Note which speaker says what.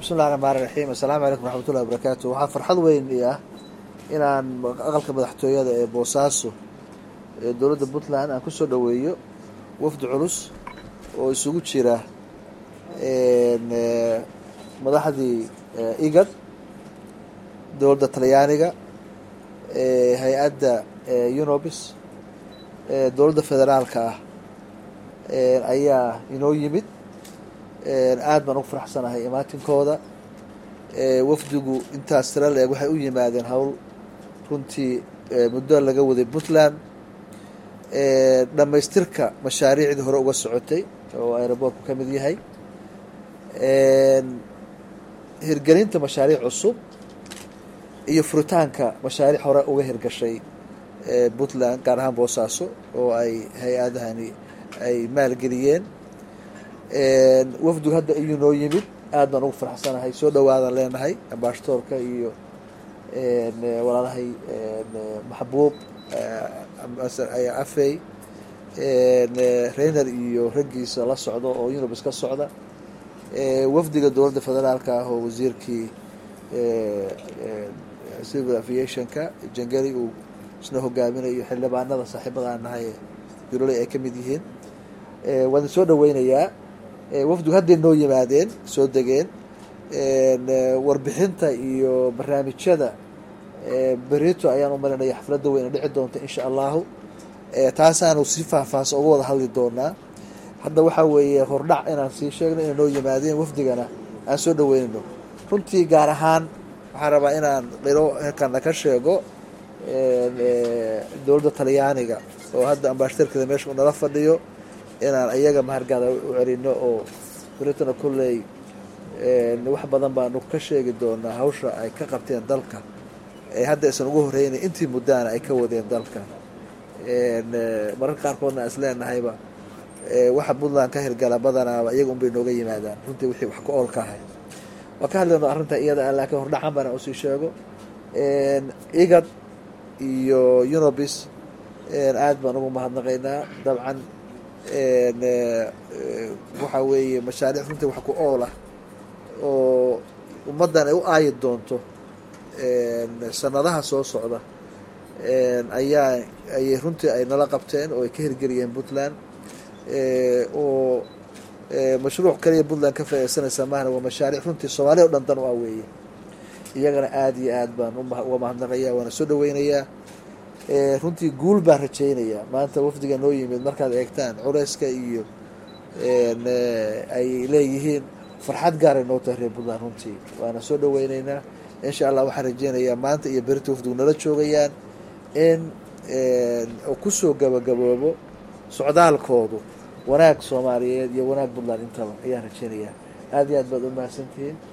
Speaker 1: bismillahi raxmaan raxiim assalaamu calaykum raxmatullahi wabarakaatu waxaa farxad weyn i ah inaan aqalka madaxtooyada ee boosaaso ee dowladda puntland aan kusoo dhoweeyo wafdi culus oo isugu jira madaxdii igad dowladda talyaaniga hay-adda unobis dowladda federaalka ah ayaa inoo yimid aad baan ugu faraxsanahay imaatinkooda wafdigu intaas tira la-eg waxay u yimaadeen howl runtii muddo laga waday puntland dhammaystirka mashaariicdii hore uga socotay oo aeroboortku ka mid yahay hirgelinta mashaariic cusub iyo furitaanka mashaariic hore uga hirgashay puntland gaar ahaan boosaaso oo ay hay-adahani ay maalgeliyeen wafdigu hadda iyuu noo yimid aad baan ugu faraxsanahay soo dhawaadan leenahay ambaashatoorka iyo walaalahay maxbuub afey reiner iyo raggiisa la socdo oo unibs ka socda wafdiga dowladda federaalka ah oo wasiirkii civil aviationka jangeli uu isna hogaaminayo xildhibaanada saaxiibada aan nahay biroley ay ka mid yihiin waan soo dhaweynayaa wafdigu hadday noo yimaadeen soo degeen warbixinta iyo barnaamijyada berito ayaan u marinaya xafladda weyna dhici doonta insha allahu taasaanu si faahfaahsan uga wada hadli doonaa hadda waxaa weeye hordhac inaan sii sheegno inay noo yimaadeen wafdigana aan soo dhaweynayno runtii gaar ahaan waxaan rabaa inaan dhiro herkana ka sheego dowladda talyaaniga oo hadda ambaashtarkeeda meesha u nala fadhiyo inaan iyaga mahargaada u celino oo beritona kolley wax badan baanu ka sheegi doonaa hawsha ay ka qabteen dalka ee hadda isan ugu horreynay intii muddaana ay ka wadeen dalka mararka qaarkoodna aan isleenahayba waxa puntland ka hirgala badanaaba iyaga unbay nooga yimaadaan runtii wixii wax ka oolka ahay waan ka hadlayno arrinta iyada ah laakiin hordhacan baan usii sheego igad iyo unobis aad baan ugu mahadnaqaynaa dabcan waxaa weeye mashaariic runtii wax ku ool ah oo ummaddan ay u aayi doonto sanadaha soo socda ayaa ayay runtii ay nala qabteen oo ay ka hirgeliyeen puntland oo mashruuc kaliya puntland ka faaideysanaysa mahna waa mashaariic runtii soomaaliya o dhan dan u ah weeye iyagana aada iyo aad baan uga mahadnaqaya waana soo dhaweynayaa runtii guul baan rajaynayaa maanta wafdiga noo yimid markaad eegtaan culeyska iyo ay leeyihiin farxad gaaray noo tahay reer puntland runtii waana soo dhaweyneynaa insha allah waxaan rajeynayaa maanta iyo berita wafdigu nala joogayaan in kusoo gabagaboobo socdaalkoodu wanaag soomaaliyeed iyo wanaag puntland intaba ayaan rajeynayaa aada iyo aad baad u mahadsantihiin